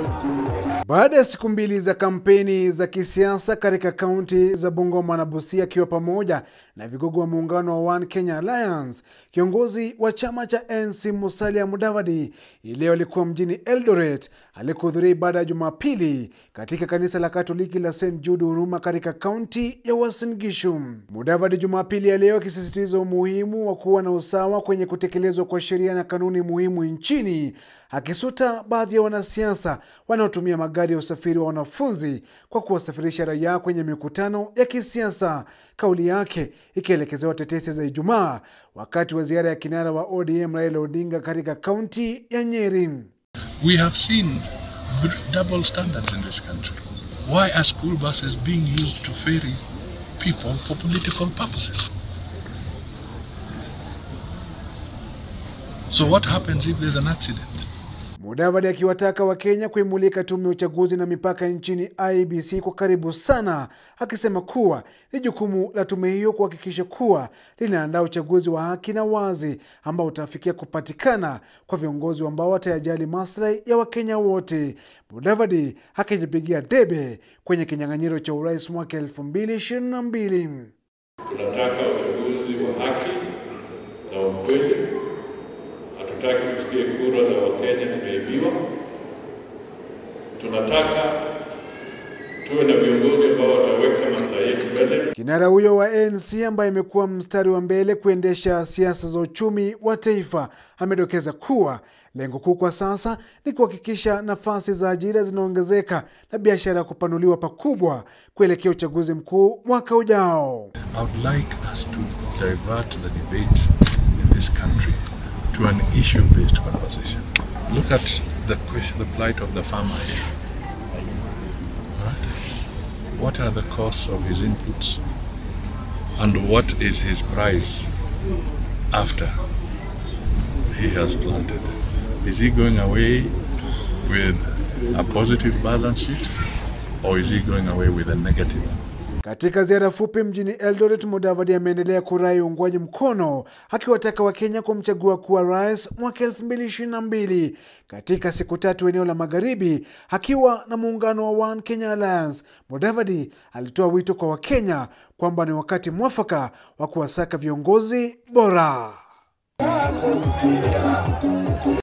Baada ya siku mbili za kampeni za kisiasa katika kaunti za Bungoma na Busia akiwa pamoja na vigogo wa muungano wa One Kenya Alliance, kiongozi wa chama cha NC Musalia Mudavadi hii leo alikuwa mjini Eldoret alikuhudhuria ibada ya Jumapili katika kanisa la Katoliki la St Jude Huruma katika kaunti ya Uasin Gishu. Mudavadi Jumapili ya leo akisisitiza umuhimu wa kuwa na usawa kwenye kutekelezwa kwa sheria na kanuni muhimu nchini, akisuta baadhi ya wanasiasa wanaotumia magari ya usafiri wa wanafunzi kwa kuwasafirisha raia kwenye mikutano ya kisiasa, kauli yake ikielekezewa tetesi za Ijumaa wakati wa ziara ya kinara wa ODM Raila Odinga katika kaunti ya Nyeri. We have seen double standards in this country. Why are school buses being used to ferry people for political purposes? So what happens if there's an accident? Mudavadi akiwataka Wakenya kuimulika tume ya uchaguzi na mipaka nchini IEBC kwa karibu sana, akisema kuwa ni jukumu la tume hiyo kuhakikisha kuwa linaandaa uchaguzi wa haki na wazi ambao utafikia kupatikana kwa viongozi ambao watayajali maslahi ya Wakenya wote. Mudavadi akijipigia debe kwenye kinyang'anyiro cha urais mwaka 2022. Tunataka uchaguzi wa haki na ukweli. Hatutaki tusikie kura za Wakenya zimeibiwa. Tunataka tuwe na viongozi ambao wataweka maslahi yetu mbele. Kinara huyo wa ANC ambaye amekuwa mstari wa mbele kuendesha siasa za uchumi wa taifa amedokeza kuwa lengo kuu kwa sasa ni kuhakikisha nafasi za ajira zinaongezeka na biashara kupanuliwa pakubwa kuelekea uchaguzi mkuu mwaka ujao. I would like us to divert the debate in this country to an issue-based conversation. Look at the question, the plight of the farmer here. Right? What are the costs of his inputs, and what is his price after he has planted? Is he going away with a positive balance sheet, or is he going away with a negative? Katika ziara fupi mjini Eldoret, Mudavadi ameendelea kurai uungwaji mkono akiwataka Wakenya kumchagua kuwa rais mwaka 2022 katika siku tatu eneo la magharibi, akiwa na muungano wa One Kenya Alliance. Mudavadi alitoa wito kwa Wakenya kwamba ni wakati mwafaka wa kuwasaka viongozi bora.